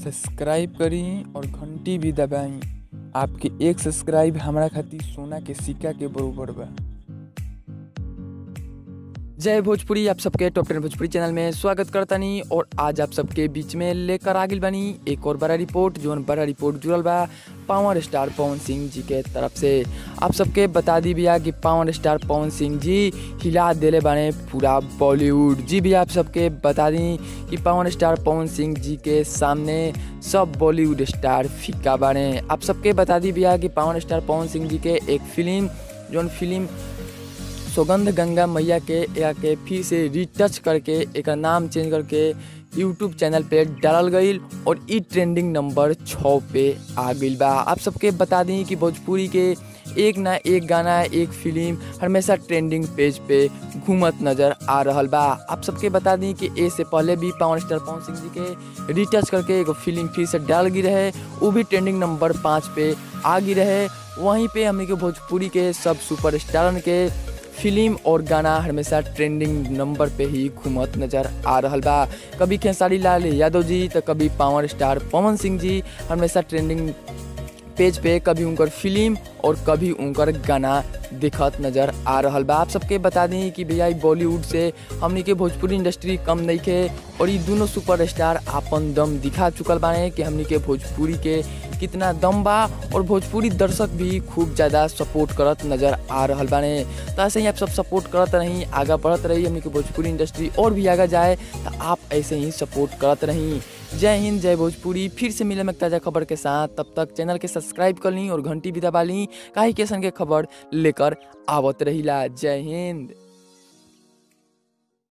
subscribe करी और घंटी भी दबाई आपके एक सब्सक्राइब हमरा खातिर सोना के सिक्का के बरोबर बा जय भोजपुरी आप सबके टॉप टेन भोजपुरी चैनल में स्वागत करतानी और आज आप सबके बीच में लेकर आ गइल बानी एक और बड़ा रिपोर्ट जोन बड़ा रिपोर्ट जुड़ल बा पावर स्टार पवन सिंह जी के तरफ से आप सबके बता दी भैया कि पावर स्टार पवन सिंह जी हिला देले बाने पूरा बॉलीवुड जी भी आप सबके बता दी कि पावर स्टार पवन सिंह जी के सामने सब बॉलीवुड स्टार फीका बाने आप सबके बता दी भैया कि पावर स्टार पवन सिंह जी के एक फिल्म जोन फिल्म सौगंध गंगा मैया के या के फिर से रिटच करके एक नाम चेंज करके यूट्यूब चैनल पे डालल गईल और ई ट्रेंडिंग नंबर छः पे आ गईल बा आप सबके बता दी कि भोजपुरी के एक ना एक गाना एक फिल्म हमेशा ट्रेंडिंग पेज पे घूमत नज़र आ रहल बा आप सबके बता दी कि ए से पहले भी पावर स्टार पवन सिंह जी के रिटच करके एगो फिल्म फिर से डाल गई रहे वो भी ट्रेंडिंग नंबर पाँच पे आ गई रहे वहीं पे हमने के भोजपुरी के सब सुपर स्टारन के फिल्म और गाना हमेशा ट्रेंडिंग नंबर पे ही घूमत नजर आ रहल बा कभी खेसारी लाल यादव जी तो कभी पावर स्टार पवन सिंह जी हमेशा ट्रेंडिंग पेज पे कभी उनकर फिल्म और कभी उनकर गाना दिखत नज़र आ रहल बा आप सबके बता दी कि भैया ई बॉलीवुड से हमनी के भोजपुरी इंडस्ट्री कम नहीं के और ये दोनों सुपर स्टार आपन दम दिखा चुकल बाने कि हमनी के भोजपुरी के कितना दम बा और भोजपुरी दर्शक भी खूब ज़्यादा सपोर्ट करत नज़र आ रहल बाने तो ऐसे ही आप सब सपोर्ट करत रही आगा बढ़त रही हमनी के भोजपुरी इंडस्ट्री और भी आगे जाए तो आप ऐसे ही सपोर्ट करत रही जय हिंद जय भोजपुरी फिर से मिले में ताज़ा खबर के साथ तब तक चैनल के सब्सक्राइब कर ली और घंटी भी दबा ली काहे के संगे खबर लेकर आवत रहिला जय हिंद